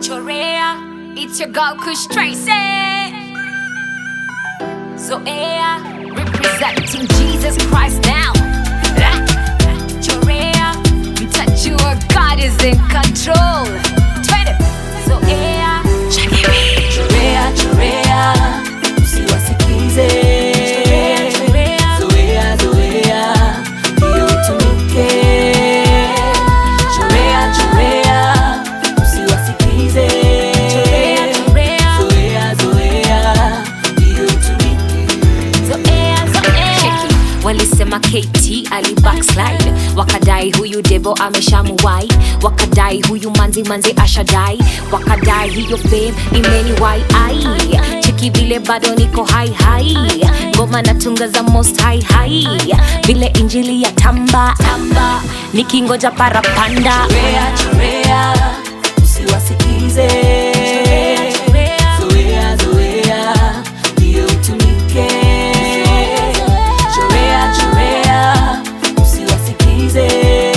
Chorea, it's your girl Kush Tracy. Zoea, representing Jesus Christ now. Ah, Chorea, mtajua God is in control. Twende. Zoea, Chorea, chorea, usiwasikize. Chorea, Zoea, zoea, ndio utumike. Chorea, chorea, usiwasikize. chorea, chorea. Zoea, zoea, ndio utumike. Zoea, zoea. Cheki, walisema KT ali backslide wakadai huyu devo ameshamuwai wakadai huyu manzi manzi ashadai wakadai hiyo fame imeniwai ai cheki vile bado niko hai hai ngoma natunga za most high high vile injili ya tamba tamba nikingoja parapanda Chorea, chorea, usiwasikize. Zoea, zoea, ndio utumike. Chorea, chorea, usiwasikize.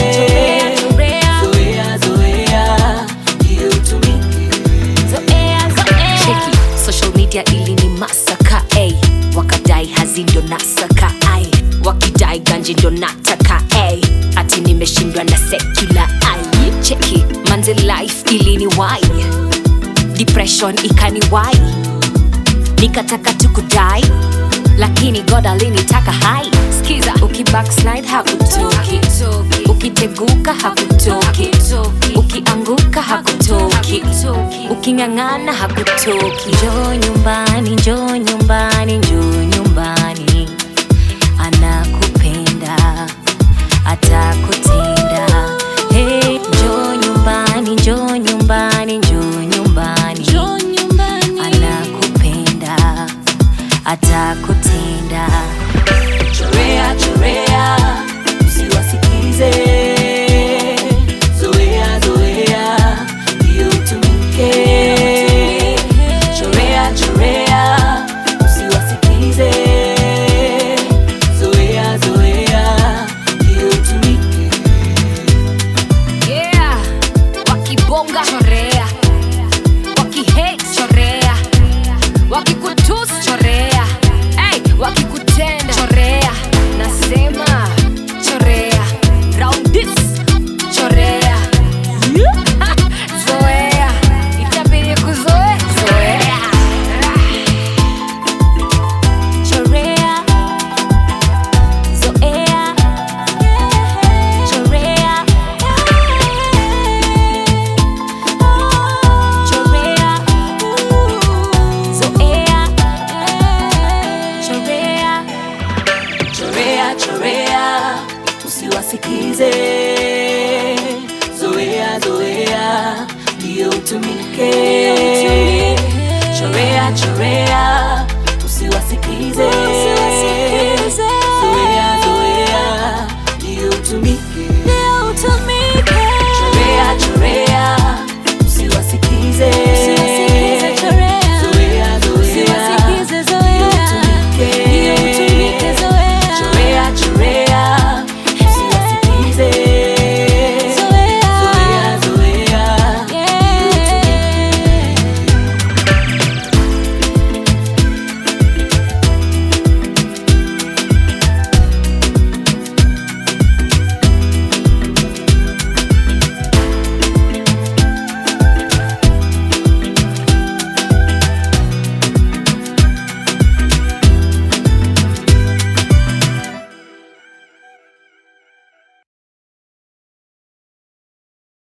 Zoea, zoea, ndio utumike. Cheki, social media ili ni masaka ay. wakadai hazi ndo nasaka ay. wakidai ganji ndo nataka ay. ati nimeshindwa na sekula ay. cheki manze life ili ni wai depression ikani wai nikataka tu kudai lakini god alinitaka hai skiza ukibackslide hakutoki ukiteguka hakutoki ukianguka hakutoki uking'ang'ana hakutoki njoo nyumbani njoo nyumbani njoo nyumbani anakupenda atakutenda hey, njoo nyumbani njoo nyumbani njoo nyumbani anakupenda atakutenda Chorea, chorea, usiwasikize. Zoea, zoea, ndio utumike. Chorea, chorea, usiwasikize. Zoea, zoea, ndio utumike. yeah. wakibonga chorea wakihate chorea wakikutus chorea hey, wakikutenda chorea nasema chorea round this chorea Ha, zoea itabidi kuzoe zoea chorea zoea chorea chorea zoea chorea Chorea, chorea, usiwasikize. Zoea, zoea, ndio utumike. Chorea, chorea, usiwasikize.